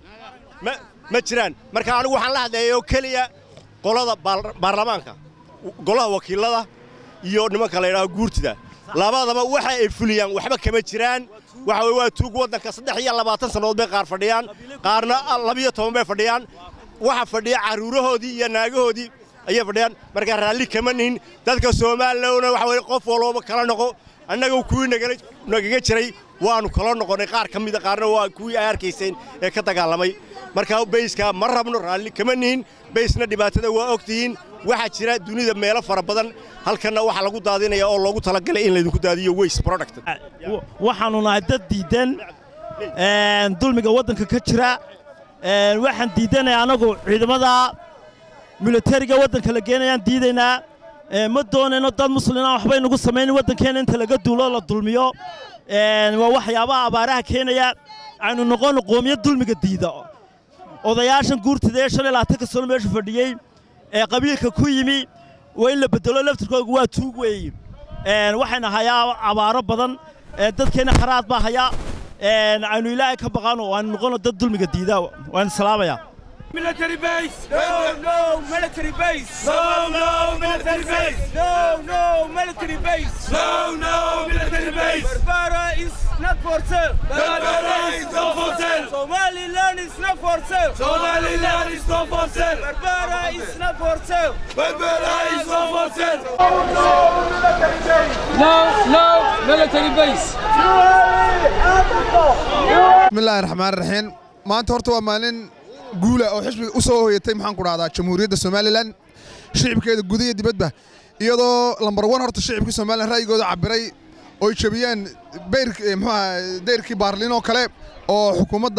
ma jiraan marka anigu waxaan la hadleeyay oo keliya qolada baarlamaanka golaha wakiilada iyo nimanka la yidhaaho guurtida labadaba waxa ay fuliyaan waxba kama jiraan waxa weye waa tuug waddanka saddex iyo labaatan sannadood bay qaar fadhiyaan qaarna labiyo toban bay fadhiyaan waxa fadhiya carruurahoodii iyo naagahoodii ayay fadhiyaan markaa raalli kama nihin dadka soomaalilowna waxa weye qof walbaba kala noqo annaga kuwii nagaga jiray waannu kala noqonnay qaar ka mida qaarna waa kuwii ay arkayseen ee ka dagaalamay markaa bayskaa ma rabno raalli kama nihin baysna dhibaatada waa og tihiin waxaa jira dunida meelo fara badan halkanna waxaa lagu daadinaya oo loogu talagalay in laydinku daadiyo waste product waxaannu nahay dad diiddan dulmiga waddanka ka jira waxaan diiddanaya annagu ciidamada militariga waddanka la geenayaan diidaynaa ma doonayno dad muslina waxbay nagu samaynin waddankeenna inta laga duulo la dulmiyo waa waxyaabaha abaaraha keenaya aynu noqonno qoomiyad dulmiga diida odayaashan guurtida ee shalay laatanka sano meesha fadhiyey ee qabiilka ku yimi waa in la bedelo laftirkooga waa tuug weeye waxayna hayaa abaaro badan dadkeenna kharaad baa hayaa aynu ilaahay ka baqaano aynu noqonno dad dulmiga diida waan salaamayaa Military base! No, no, military base! No, no, military base! No, no, military base! No, no, military base! Barbara is not for sale! Barbara is not for sale! Somaliland is not for sale! Somaliland is not for sale! Barbara is not for sale! Barbara is not for sale! No, no, military base! No, no, military base! bismillaahi raxmaan raxiim maanta horta waa maalin guula oo xisbiga u soo hoyatay maxaan ku dhahdaa jamhuuriyadda somalilan shicibkeeda guda iyo dibadba iyadoo lambar wan horta shicibkii somalilan ra'yigooda cabiray oy jabiyeen beyr muxuaha dayrkii baarlin oo kale oo xukuumadda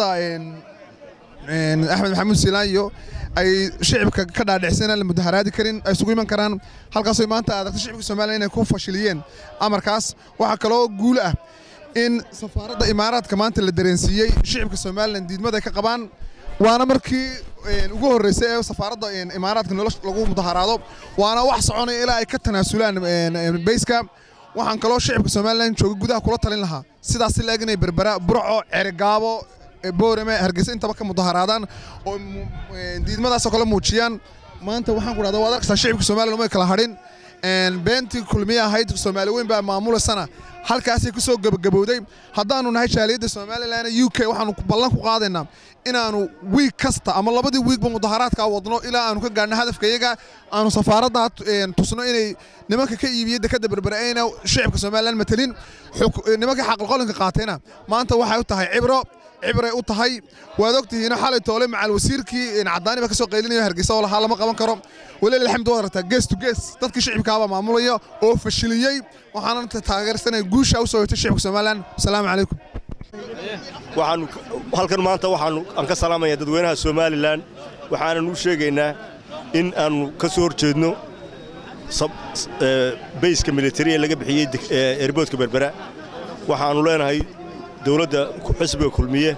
axmed maxamuud siilaanyo ay shicibka ka dhaadhicsan aan la mudaharaadi karin ay isugu iman karaan halkaasoo maanta aadagta shicibka somalilan inay ku fashiliyeen amarkaas waxaa kaloo guul ah in safaaradda imaaraadka maanta la dareensiiyey shicibka somalilan diidmada ay ka qabaan waana markii ugu horreysay ee safaaradda imaaraadka nolosha lagu mudaharaado waana wax soconaya ilaa ay ka tanaasulaan beyska waxaan kaloo shicibka somalilan jooga gudaha kula talin lahaa sidaas si la-eg inay berbera burco cerigaabo boorame hargeysa intaba ka mudaharaadaan oo diidmadaasoo kale muujiyaan maanta waxaan ku dhahda waad arkaysaa shicibka somalilan umay kala hadhin beentii kulmiye ahayd soomaali weyn baa maamulasana halkaasay ku soo gebagabowday haddaannu nahay jaaliyadda somalilan u k waxaannu ballan ku qaadaynaa inaannu wiig kasta ama labadii wiigba mudaharaadkaa wadno ilaa aanu ka gaadhno hadafkayaga aanu safaaraddaa tusno inay nimanka ka iibiyey dekadda berbere ayna shicibka somalilan matelin nimankii xaqalqolinka qaatayna maanta waxay u tahay cibro cibray u tahay waad ogtihiino xalay toole macal wasiirkii cadaani baa ka soo qaylinayo hargeysa oo lahaa lama qaban karo waliil alxamdu waad aragtaa gees to gees dadkii shicibkaabaa maamulaya oo fashiliyey waxaana taageersanaya guusha u soo hoytay shicibka somalilan asalaamu calaykum waxaanu halkan maanta waxaanu aan ka salaamayaa dadweynaha somalilan waxaanan u sheegaynaa in aanu ka soo horjeedno bayska militari ee laga bixiyey erboodka berbera waxaannu leenahay dowladda xisbiga kulmiye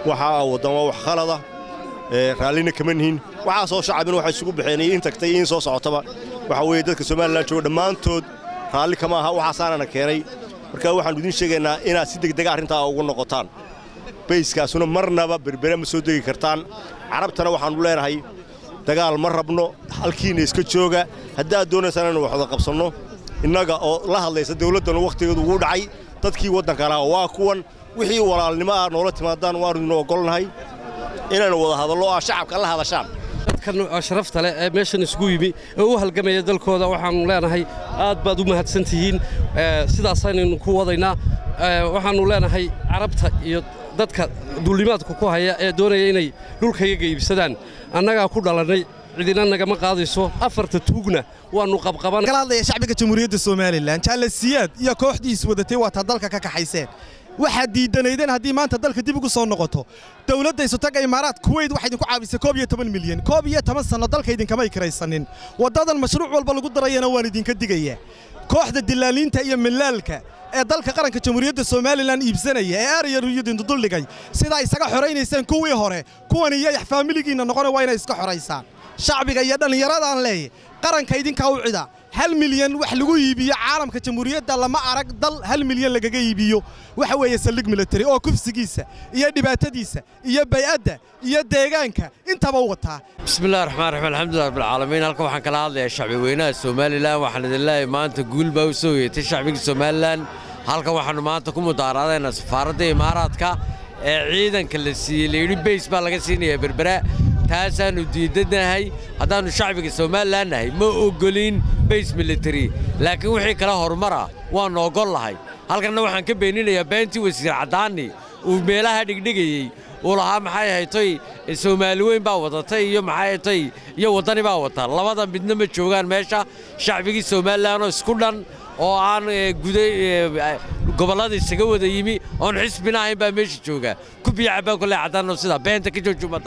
waxa aa waddan waa wax khalada raallina kama nihin waxaasoo shacabina waxay isugu baxeen iyo in tagtay iyo in soo socotaba waxa weeye dadka somalilan jooga dhammaantood raalli kama aha waxaasaanana keenay marka waxaannu idiin sheegaynaa inaad si degdega arrintaa ugu noqotaan bayskaasuna marnaba berbere ma soo degi kartaan carabtana waxaannu leenahay dagaal ma rabno halkiina iska jooga haddaad doonaysaan inaynu wax wada qabsanno innaga oo la hadlaysa dawladdanu wakhtigeedu ugu dhacay dadkii waddanka lahaa waa kuwan wixii walaalnimo ah noola timaadaan waannu idin oggolnahay inaynu wada hadallo oo aa shacabka la hadashaan dadkan sharafta leh ee meeshan isugu yimi ee u halgamaya dalkooda waxaannu leenahay aad baad u mahadsan tihiin sidaasaynaynu ku wadaynaa waxaannu leenahay carabta iyo dadka duulimaadka ku haya ee doonaya inay dhulkayaga iibsadaan annagaa ku dhalannay cidina nagama qaadayso afarta tuugna waannu qabqaban kala hadlaya shacbiga jamhuuriyadda somalilan jaalasiyaad iyo kooxdiis wadatay waataa dalka ka kaxayseen waxaad diidanaydeen haddii maanta dalka dib ugu soo noqoto dowladda isutaga imaaraad kuweyt waxay idinku caawisay koob iyo toban milyan koob iyo toban sanno dalka idinkamay kiraysanin waddadan mashruuc walba lagu darayana waan idinka digayaa kooxda dilaaliinta iyo milaalka ee dalka qaranka jamhuuriyadda somalilan iibsanaya ee aariyaruyadintu duldhigay sidaa isaga xoraynayseen kuwii hore kuwan iyo faamiligiinna noqona waa inay iska xoraysaan shacbiga iyo dhallinyaradaan leeya qaranka idinkaa u cida hal milyan wax lagu iibiyo caalamka jamhuuriyadda lama arag dal hal milyan lagaga iibiyo waxa weeye saldhig military oo kufsigiisa iyo dhibaatadiisa iyo bay'adda iyo deegaanka intaba u wataa bismillahi raxmaan raxiim alxamdulilah rabbilcaalamiin halkan waxaan kala hadlayaa shacbi weynaha somalilan waxaan idin leeyahay maanta guul baa u soo yeetay shacbiga somalilan halkan waxaannu maanta ku mudaaraadaynaa safaaradda imaaraadka ee ciidanka la siiyey layidhi bays baa laga siinayaa berbera taasaannu diidanahay haddaannu shacbiga somalilan nahay ma oggolin bays military laakiin wixii kale horumara waannu oggol lahay halkanna waxaan ka beeninayaa beentii wasiir caddaani uu meelaha dhigdhigayey uu lahaa maxay ahaytoy soomaali weyn baa wadatay iyo maxay ahaytoy iyo waddani baa wata labada midna ma joogaan meesha shacbigii somalilanoo isku dhan oo aan guday gobollada isaga wada yimi oon xisbina ahayn baa meesha jooga ku biyacabbaan kole caddaanoo sidaa beenta ka jooji ummadda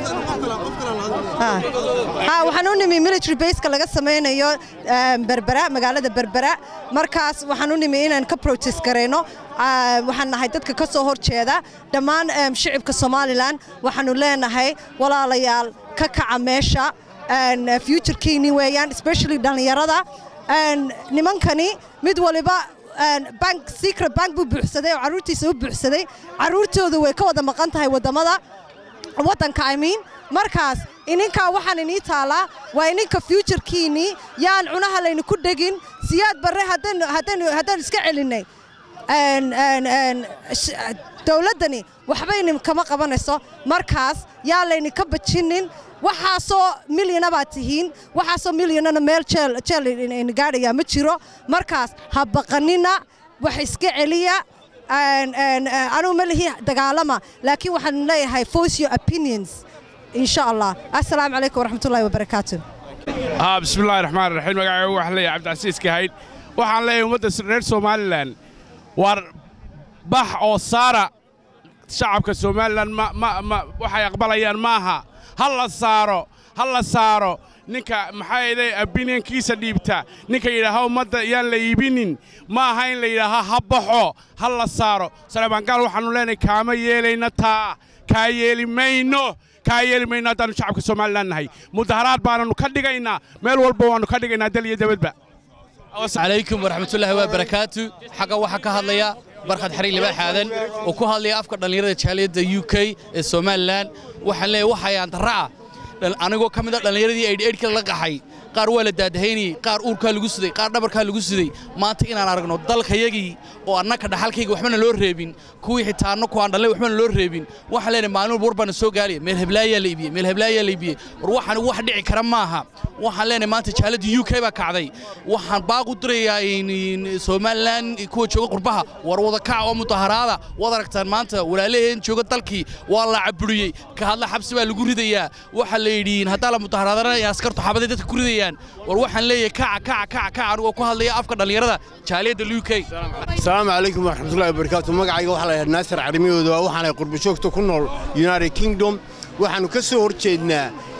waxaan u nimi military baseka laga samaynayo berbera magaalada berbera markaas waxaan u nimi inaan ka protest garayno waxaan nahay dadka ka soo horjeeda dhammaan shicibka somalilan waxaanu leenahay walaalayaal ka kaca meesha futurekiini weeyaan especially dhallinyarada nimankani mid waliba bank secret bank buu buuxsaday oo carruurtiisa u buuxsaday carruurtooda way ka wada maqan tahay waddamada waddanka i mean markaas ininkaa waxaan inii taalaa waa ininka futurekiinnii yaan cunaha laynu ku dhegin siyaad barre haddaynu iska celinnay dowladdani waxbayni kama qabanayso markaas yaa layni ka bajinnin waxaasoo milyana baad tihiin waxaasoo milyanana meel jeel gaadhayaa ma jiro markaas ha baqanina wax iska celiya anugu ma lihi dagaalama laakiin waxaan leeyahay force your opinions in sha allah assalaamu calaykum waraxmatullahi wabarakaatu haa bismillahi raxmaan raxiim magacaygu waxaan leeyahay cabdicasiis kahayd waxaan leeyahay ummadda reer somalilan war bax oo saara shacabka somalilan waxay aqbalayaan maaha ha la saaro ha la saaro ninka maxaa yeelay opinionkiisa dhiibta ninka yidhaaha ummadda yaan la iibinin ma aha in la yidhaaha ha baxo ha la saaro saleebaangaal waxaannu leenahay kaama yeelayna taa kaa yeeli mayno kaa yeeli mayno haddaannu shacabka somalilan nahay mudaharaad baananu ka dhigaynaa meel walba waannu ka dhigaynaa dal iyo dabadba calaykum waraxmatullaahi wabarakaatu xagga waxaa ka hadlaya barkhad xariir libaax aadan oo ku hadlaya afka dhallinyarada jaaliyadda u k ee somalilan waxaan leeyahay waxayaan darra ah anigoo ka mid a dhallinyaradii aydhka la qaxay qaar waa la daadahaynayey qaar uurkaa lagu siday qaar dhabarkaa lagu siday maanta inaan aragno dalkayagii oo annaka dhaxalkayga waxbana loo reebin kuwii xitaa annaku aan dhalnay waxbana loo reebin waxaan leenahay maalin walba war baana soo gaaliya meel heblaayaa la iibiyey meel heblaayaa la iibiyey war waxaan wax dhici kara maaha waxaan leenahay maanta jaaladda u k baa kacday waxaan baaq u dirayaa somalilan kuwa jooga qurbaha war wada kaca oo mudaharaada waad aragtaan maanta walaalaheen jooga dalkii waa la caburiyey ka hadla xabsi baa lagu ridayaa waxaa la yidhi haddaa la mudaharaadana askartu xabaday dadka ku ridayaan war waxaan leeyahay kaca kaca kaca kaca anigoo ku hadlaya afka dhallinyarada jaaliyadda u k asalaamu calaykum waraxmatullahi wabarakaatu magacayga waxaa la yidhaha naasir carimiyooda waxaanay qurbo joogta ku nool united kingdom waxaannu ka soo hor jeednaa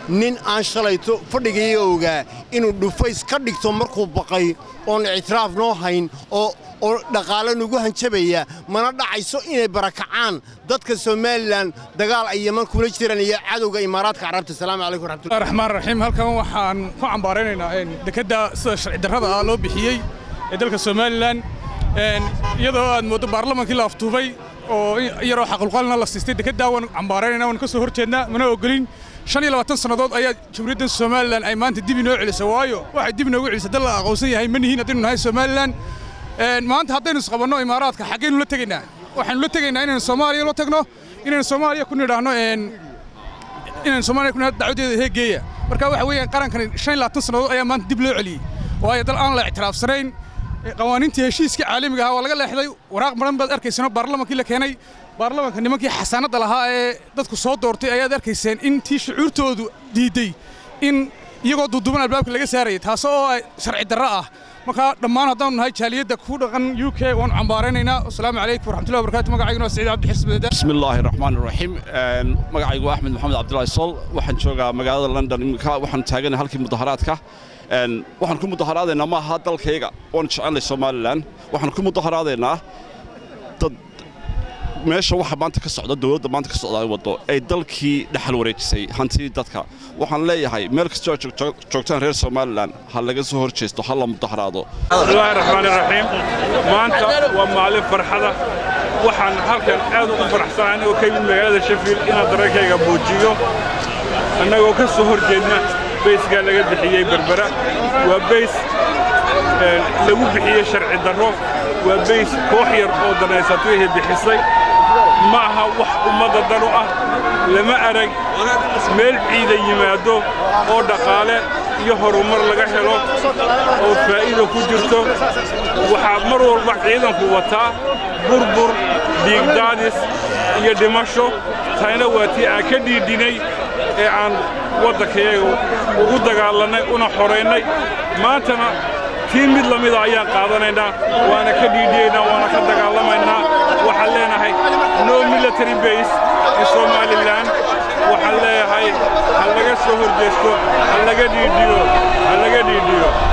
nin aan shalayto fadhigaiga ogaa inuu dhufays ka dhigto markuu baqay oon ictiraaf noo hayn oo oo dhaqaale nagu hanjabaya mana dhacayso inay barakacaan dadka somalilan dagaal ay yeman kula jiraan iyo cadowga imaaraadka carabta asalaamu calaykum waraxmatullahi raxmaan raxiim halkan waxaan ku cambaaraynaynaa dekedda sida sharci darrada ah loo bixiyey ee dalka somalilan iyadoo aad mooddo baarlamaankii la aftuubay oo yaroo xaqulqalina la siistay dekeddaa waan cambaaraynayna waan ka soo hor jeednaa mana ogolin shan iyo labaatan sannadood ayaa jamhuuriyadda somalilan ay maanta dib inoo celisay waayo waxay dib inoogu celisay dal la aqoonsan yahay ma nihiin haddaynu nahay somalilan maanta haddaynu isqabanno imaaraadka xaggaynu la tegaynaa waxaynu la tegaynaa inaynu soomaaliya la tagno inaynu soomaaliya ku nidhaahno inaynu soomaaliya ku nidhahno dacwadeeda heegeeya marka waxa weeyaan qarankani shan iyo labaatan sannadood ayaa maanta dib loo celiyey waayo dal aan la ictiraafsanayn qawaaniintii heshiiskii caalamiga ahaa waa laga leexday waraaq badan baad arkaysano baarlamaankii la keenay baarlamaanka nimankii xasaanadda lahaa ee dadku soo doortay ayaad arkayseen in tii shucuurtoodu diidday in iyagoo duuduuban albaabka laga saarayay taas oo sharci darro ah marka dhammaan haddaanu nahay jaaliyadda ku dhaqan u k waanu cambaaraynaynaa asalaamu calaykum waraxmatullahi wabarakatu magacayguna waa saciid cabdixis beeda بسم الله الرحمن الرحيم magacaygu waa axmed maxamed cabdilaahi sol waxaan joogaa magaalada london iminka waxaan taaganahay halkii mudaharaadka waxaan ku mudaharaadaynaa ma aha dalkayga waan jecelnay somalilan waxaan ku mudaharaadaynaa dad meesha waxa maanta ka socda dowladda maanta ka socda ay waddo ay dalkii dhexal wareejisay hantidii dadka waxaan leeyahay meel kastoo aad joogto- joogtaan reer somalilan ha laga soo hor jeesto ha la mudaharaado bismillaahi raxmaani raxiim maanta waa maalin farxada waxaan halkan aad ugu faraxsanahay anigoo ka yimid magaalada sheffield inaan dareenkayga muujiyo annagoo ka soo hor jeedna bayskaa laga bixiyey berbera waa bays een, lagu bixiyey sharci darro waa bays koox yar oo danaysatayhay bixisay ma aha wax ummadda dan u ah lama arag meel ciida yimaado oo dhaqaale iyo horumar laga helo oo faa'iido ku jirto waxaa mar walba ciidanku wataa burbur dhiigdaadis iyo dhimasho tayna waa tii aan ka dhiidhinay ee aan waddankayaga ugu dagaalannay una xoraynay maantana tii mid la mida ayaan qaadanaynaa waana ka dhiidhiyaynaa waana ka dagaalamaynaa waxaan leenahay no military base in somalilan waxaan leeyahay ha laga soo horjeesto ha laga dhiidhiyo ha laga dhiidhiyo